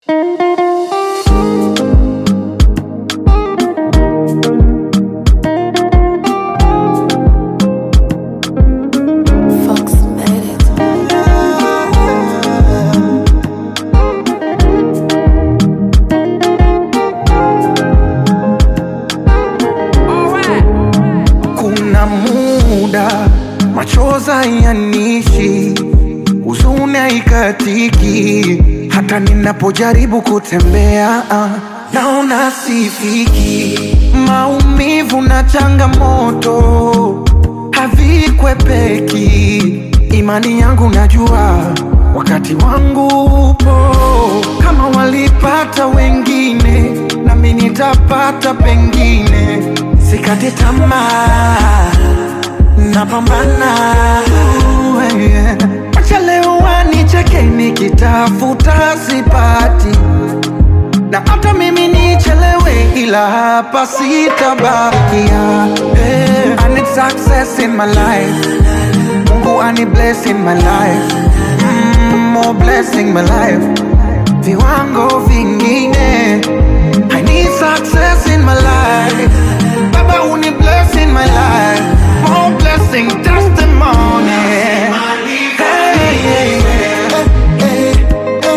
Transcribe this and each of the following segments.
machoza yanishi, huzuni haikatiki, hata ninapojaribu kutembea ah, naona sifiki. Maumivu na changamoto havikwepeki, imani yangu najua wakati wangu upo. Kama walipata wengine, nami nitapata pengine. Sikate tamaa, napambana. yeah. Acha leo wanicheke nikitafuta sipati, na hata mimi nichelewe, ila hapa sitabakia. Hey, I need success in my life, Mungu ani bless in my life, mm, more blessing my life, viwango vingine. I need success in my life, Baba uni bless in my life, more blessing testimony. Hey, hey, hey.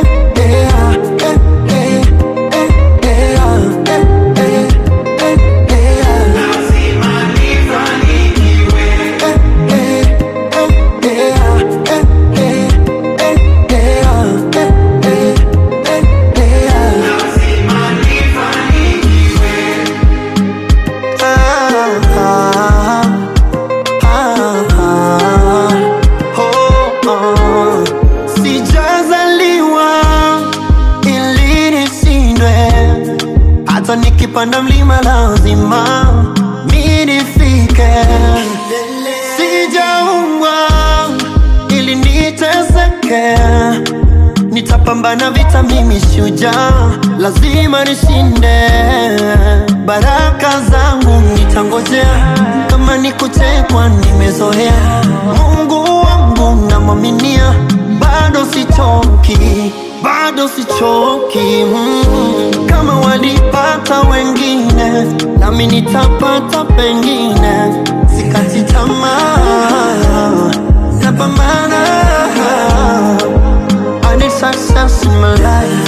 Sijazaliwa ili nishindwe, hata nikipanda mlima lazima mi nifike. Sijaumbwa ili niteseke, nitapambana vita, mimi shujaa, lazima nishinde. Baraka zangu nitangojea, kama ni kuchekwa nimezoea. Mungu wangu namwaminia, bado sichoki, bado sichoki. Mm. Kama walipata wengine, nami nitapata pengine. Sikati tamaa, napambana. I need success in my life.